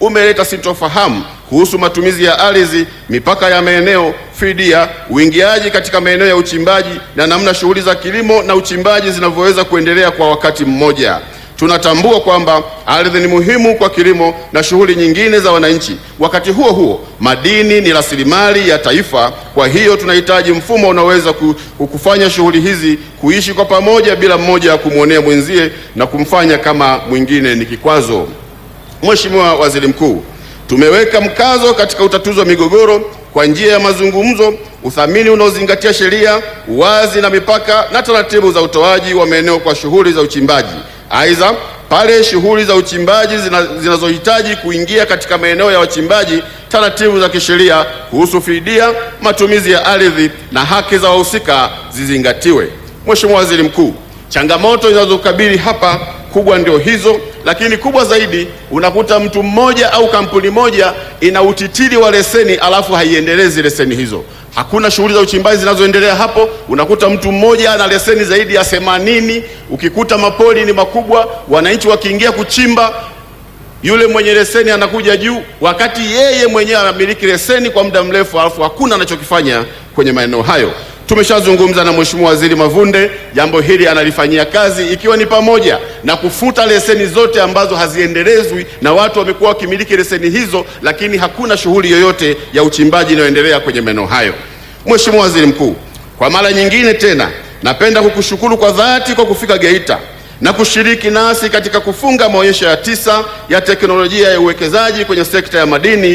umeleta sintofahamu kuhusu matumizi ya ardhi, mipaka ya maeneo, fidia, uingiaji katika maeneo ya uchimbaji na namna shughuli za kilimo na uchimbaji zinavyoweza kuendelea kwa wakati mmoja. Tunatambua kwamba ardhi ni muhimu kwa kilimo na shughuli nyingine za wananchi. Wakati huo huo, madini ni rasilimali ya taifa. Kwa hiyo tunahitaji mfumo unaoweza kufanya shughuli hizi kuishi kwa pamoja bila mmoja kumwonea mwenzie na kumfanya kama mwingine ni kikwazo. Mheshimiwa Waziri Mkuu, tumeweka mkazo katika utatuzi wa migogoro kwa njia ya mazungumzo, uthamini unaozingatia sheria, uwazi na mipaka na taratibu za utoaji wa maeneo kwa shughuli za uchimbaji. Aidha, pale shughuli za uchimbaji zinazohitaji kuingia katika maeneo ya wachimbaji, taratibu za kisheria kuhusu fidia, matumizi ya ardhi na haki za wahusika zizingatiwe. Mheshimiwa Waziri Mkuu, changamoto zinazokabili hapa kubwa ndio hizo, lakini kubwa zaidi unakuta mtu mmoja au kampuni moja ina utitiri wa leseni alafu haiendelezi leseni hizo. Hakuna shughuli za uchimbaji zinazoendelea hapo. Unakuta mtu mmoja ana leseni zaidi ya themanini. Ukikuta mapori ni makubwa, wananchi wakiingia kuchimba, yule mwenye leseni anakuja juu, wakati yeye mwenyewe anamiliki leseni kwa muda mrefu, alafu hakuna anachokifanya kwenye maeneo hayo. Tumeshazungumza na Mheshimiwa Waziri Mavunde, jambo hili analifanyia kazi, ikiwa ni pamoja na kufuta leseni zote ambazo haziendelezwi na watu wamekuwa wakimiliki leseni hizo, lakini hakuna shughuli yoyote ya uchimbaji inayoendelea kwenye maeneo hayo. Mheshimiwa Waziri Mkuu, kwa mara nyingine tena napenda kukushukuru kwa dhati kwa kufika Geita na kushiriki nasi katika kufunga maonyesho ya tisa ya teknolojia ya uwekezaji kwenye sekta ya madini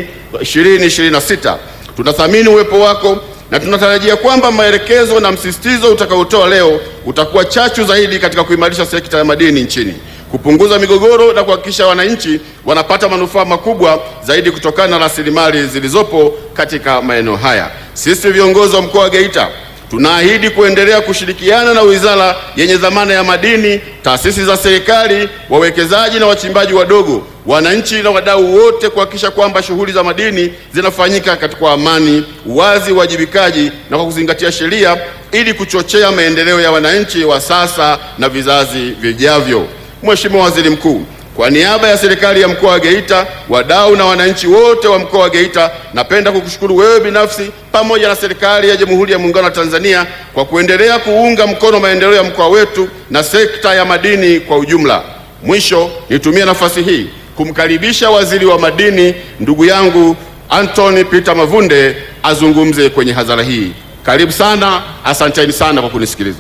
2026. Tunathamini uwepo wako na tunatarajia kwamba maelekezo na msisitizo utakaotoa leo utakuwa chachu zaidi katika kuimarisha sekta ya madini nchini, kupunguza migogoro na kuhakikisha wananchi wanapata manufaa makubwa zaidi kutokana na rasilimali zilizopo katika maeneo haya. Sisi viongozi wa mkoa wa Geita tunaahidi kuendelea kushirikiana na wizara yenye dhamana ya madini, taasisi za serikali, wawekezaji na wachimbaji wadogo, wananchi na wadau wote kuhakikisha kwamba shughuli za madini zinafanyika kwa amani, uwazi, uwajibikaji na kwa kuzingatia sheria ili kuchochea maendeleo ya wananchi wa sasa na vizazi vijavyo. Mheshimiwa Waziri Mkuu, kwa niaba ya serikali ya mkoa wa Geita, wadau na wananchi wote wa mkoa wa Geita, napenda kukushukuru wewe binafsi pamoja na serikali ya Jamhuri ya Muungano wa Tanzania kwa kuendelea kuunga mkono maendeleo ya mkoa wetu na sekta ya madini kwa ujumla. Mwisho, nitumie nafasi hii kumkaribisha Waziri wa Madini ndugu yangu Anthony Peter Mavunde azungumze kwenye hadhara hii. Karibu sana, asanteni sana kwa kunisikiliza.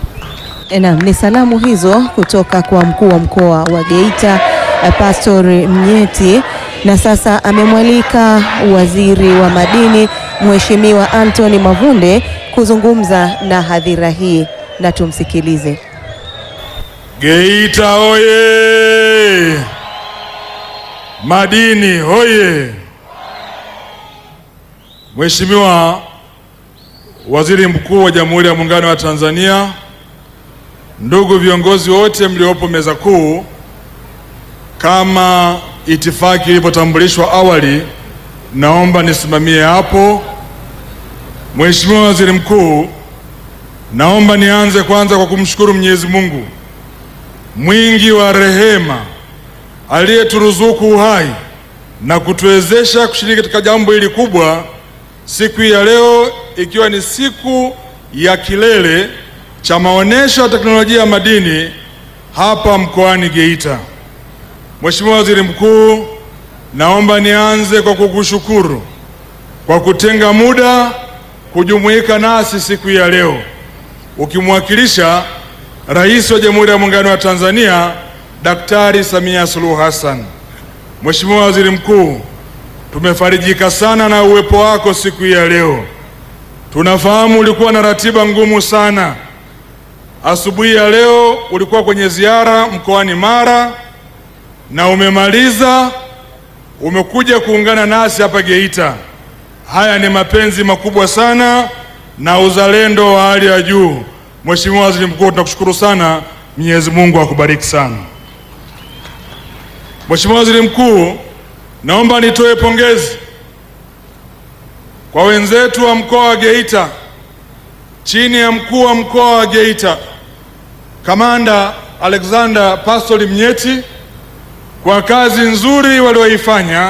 Naam, ni salamu hizo kutoka kwa mkuu wa mkoa wa Geita Pastor Mnyeti, na sasa amemwalika waziri wa madini Mheshimiwa Anthony Mavunde kuzungumza na hadhira hii, na tumsikilize. Geita oye! Madini oye! Mheshimiwa Waziri Mkuu wa Jamhuri ya Muungano wa Tanzania, ndugu viongozi wote mliopo meza kuu, kama itifaki ilivyotambulishwa awali, naomba nisimamie hapo. Mheshimiwa Waziri Mkuu, naomba nianze kwanza kwa kumshukuru Mwenyezi Mungu mwingi wa rehema aliyeturuzuku uhai na kutuwezesha kushiriki katika jambo hili kubwa siku hii ya leo, ikiwa ni siku ya kilele cha maonesho ya teknolojia ya madini hapa mkoani Geita. Mheshimiwa Waziri Mkuu, naomba nianze kwa kukushukuru kwa kutenga muda kujumuika nasi siku hii ya leo ukimwakilisha Rais wa Jamhuri ya Muungano wa Tanzania Daktari Samia Suluhu Hassan. Mheshimiwa Waziri Mkuu, tumefarijika sana na uwepo wako siku hii ya leo. Tunafahamu ulikuwa na ratiba ngumu sana. Asubuhi ya leo ulikuwa kwenye ziara mkoani Mara na umemaliza, umekuja kuungana nasi hapa Geita. Haya ni mapenzi makubwa sana na uzalendo wa hali ya juu. Mheshimiwa Waziri Mkuu, tunakushukuru sana. Mwenyezi Mungu akubariki sana. Mheshimiwa Waziri Mkuu, naomba nitoe pongezi kwa wenzetu wa mkoa wa Geita chini ya mkuu wa mkoa wa Geita Kamanda Alexander Pastori Mnyeti kwa kazi nzuri walioifanya